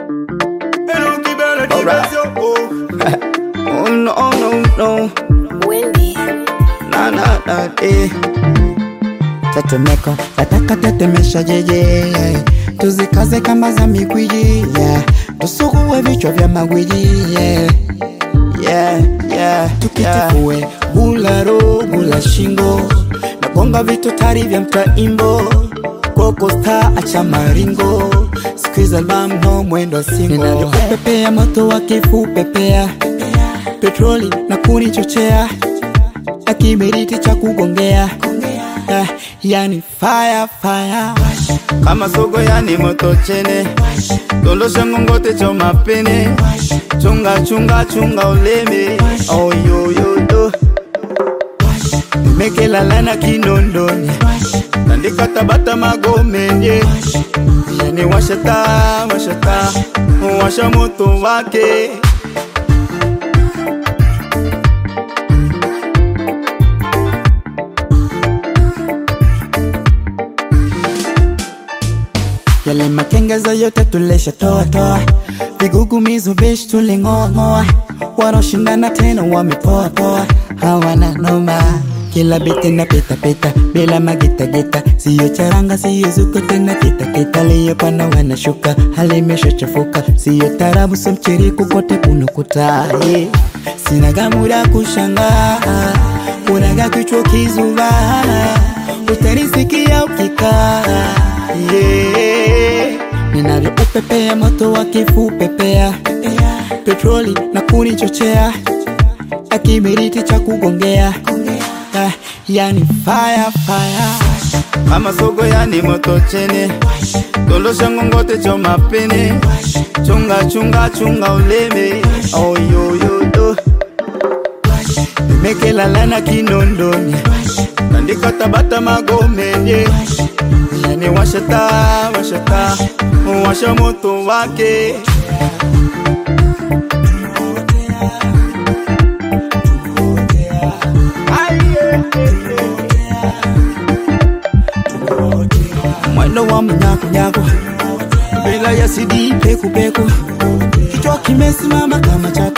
Alright. Oh no, no, no. Wendy. Na na na eh. Tetemeko, nataka tetemesha jeje Tuzikaze kama za mikwiji yeah. Tusugue vichwa vya magwiji yeah. Yeah, yeah, tukitifue Bula ro, bula shingo Nagonga vitu tari vya mtaimbo Koko star acha maringo Squeeze album no mwendo singo Ninavyopepea moto wa kifu pepea Petroli na kunichochea na kiberiti cha kugongea eh, yani fire fire kama sogo yani moto chene dondosha ngongote cho mapene chunga chunga chunga uleme oyoyoyo mekelalana kinondoni tandika tabata magomenie yani washata washata washa moto wake Yale makengeza yote tulesha toa toa, vigugumizo vishi tuling'oa ng'oa, wanaoshindana tena wamepoa poa, hawana noma. Kila biti na pita pita bila magita gita, siyo charanga siyo zuko tena kita kita, liyopanda wanashuka, hali imeshachafuka, siyo tarabu so mchiriku kote kunukuta yeah. Sina gamura kushangaa, unaga kichwa kizuba, utanisikia ukikaa yeah. Ninavyoupepea moto wa kifu pepea petroli na kunichochea na kiberiti cha kugongea Ah, yani fire fire kama sogo yani moto chene dondosha ngongote cho mapene chunga chunga chunga uleme oyoyoyo nimekelalana kinondoni tandika tabata magomenie yani washata washata washa moto wake mwendo wa mnyakunyaku bila ya sidi pekupeku kichwa kimesimama kama chako